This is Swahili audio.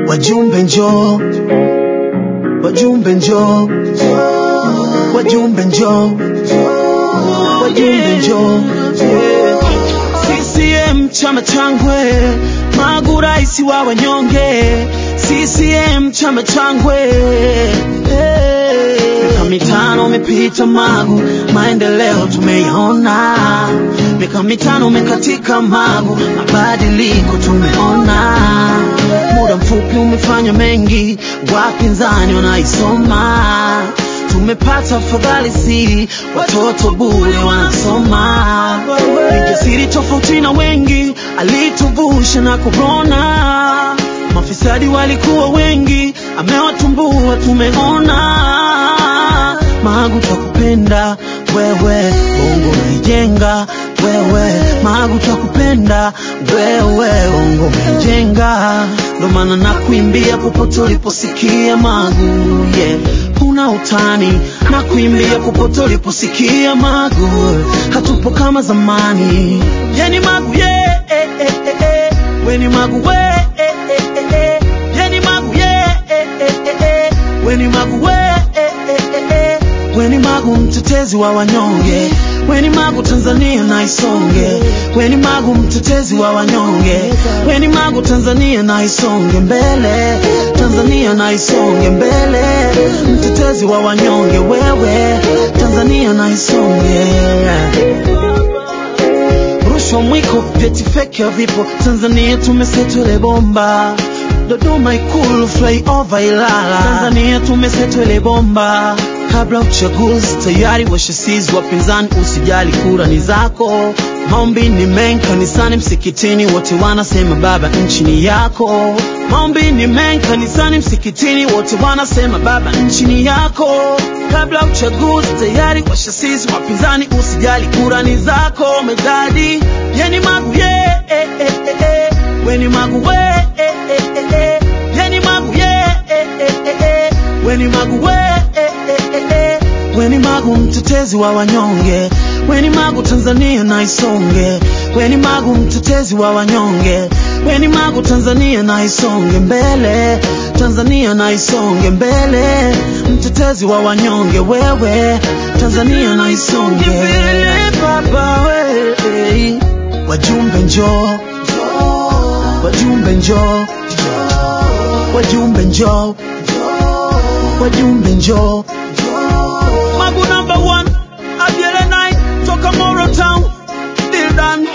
wajumbe njoo, wajumbe njoo, wajumbe njoo, wajumbe njoo. CCM chama changwe, Magu rais wa wanyonge. CCM chama changwe. Miaka mitano umepita Magu, maendeleo tumeiona. Miaka mitano umekatika Magu, mabadiliko tumeona. Muda mfupi umefanya mengi, wapinzani wanaisoma. Tumepata fadhali si watoto bure wanasoma. Ni jasiri tofauti na wengi, alituvusha na korona. Mafisadi walikuwa wengi, amewatumbua tumeona. Magu twakupenda wewe, bongo umeijenga wewe. Magu twakupenda wewe, bongo umeijenga. Ndo maana nakuimbia popote uliposikia Magu, yeah. Huna utani na kuimbia popote uliposikia Magu, hatupo kama zamani. Yeni Magu yeah, eh, eh, eh, eh. Weni Magu we eh, eh, eh, eh. Yeni Magu yeah, eh, eh, eh, eh. Weni Magu we eh, eh, eh, eh. Weni Magu mtetezi wa wanyonge, Weni Magu Tanzania na isonge, Weni Magu mtetezi wa wanyonge, Weni Magu Tanzania na isonge mbele, Tanzania na isonge mbele, mtetezi wa wanyonge wewe, Tanzania na isonge rushwa mwiko, vyeti feki havipo. Tanzania tumesetwele bomba, Dodoma Ikulu flyover Ilala. Tanzania tumesetwele bomba, kabla uchaguzi tayari washasizi wapinzani, usijali kura ni zako. Maombi ni mengi kanisani, msikitini, wote wanasema baba, nchi ni yako. Maombi ni mengi kanisani, msikitini, wote wanasema baba, nchi ni yako. Kabla uchaguzi tayari washasizi wapinzani, usijali kura ni zako. Medadi yeni Magu yeah, eh, eh, eh, eh. Weni Magu we eh, eh, eh, eh. Yeni Magu yeah, eh, eh, eh, eh. Weni Magu we eh, eh, eh, eh. Weni Magu mtetezi wa wanyonge, Weni Magu Tanzania na isonge, Weni Magu mtetezi wa wanyonge, Weni Magu Tanzania na isonge mbele, Tanzania na isonge mbele, mtetezi wa wanyonge wewe, Tanzania na isonge mbele, baba we, wajumbe njoo, wajumbe njoo, wajumbe njoo, wajumbe njoo. Magu number one, Abiele nine, toka Moro Town, Deal done.